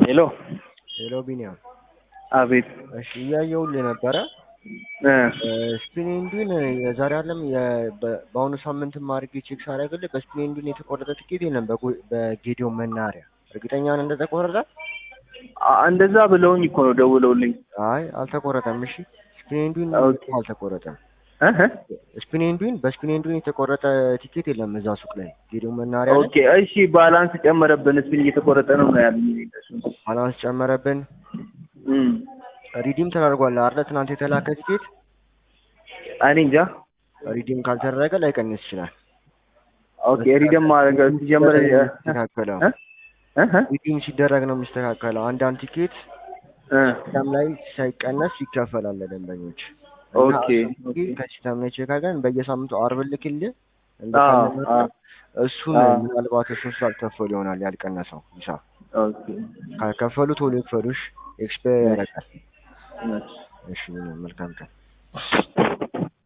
ሄሎ ሄሎ ቢኒያም፣ አቤት እሺ እያየሁልህ ነበረ። እ ስፒኔንዱን የዛሬ አለም በአሁኑ ሳምንትም አድርጌ ቼክ ሳደርግልህ በስፒኔንዱን የተቆረጠ ትኬት የለም በጎ- በጌዲዮን መናኸሪያ። እርግጠኛ ነህ እንደተቆረጠ? አ- እንደዛ ብለውኝ እኮ ነው ደውለውልኝ። አይ አልተቆረጠም። እሺ ስፒኔንዱን ኦኬ። አልተቆረጠም። እህ ስፒኔንዱን በስፒኔንዱን የተቆረጠ ቲኬት የለም እዛ ሱቅ ላይ ጌዲዮን መናኸሪያ ላይ ኦኬ እሺ፣ ባላንስ ጨመረብን ስፒን እየተቆረጠ ነው ነው ያሉኝ እነሱ። ባላንስ ጨመረብን። እም ሪዲም ተደርጓል አይደል? ትናንት የተላከ ቲኬት እኔ እንጃ። ሪዲም ካልተደረገ ላይቀንስ ይችላል። ኦኬ ሪደም ማድረግ ሲጀምር እ የሚስተካከለው እ እህ ሪዲም ሲደረግ ነው የሚስተካከለው። አንዳንድ ቲኬት እ ሲስተም ላይ ሳይቀነስ ይከፈላል ለደንበኞች። ኦኬ እና ከሲስተም ላይ ቼክ አድርገን በየሳምንቱ አርብ ልክልህ አ እንደተለመደ አ እሱን አ ምናልባት እሱን ስላልከፈሉ ይሆናል ያልቀነሰው ሂሳብ። ኦኬ ካልከፈሉ ቶሎ ይክፈሉሽ፣ ኤክስፓየር ያደርጋል። እሺ። እሺ መልካም ቀን።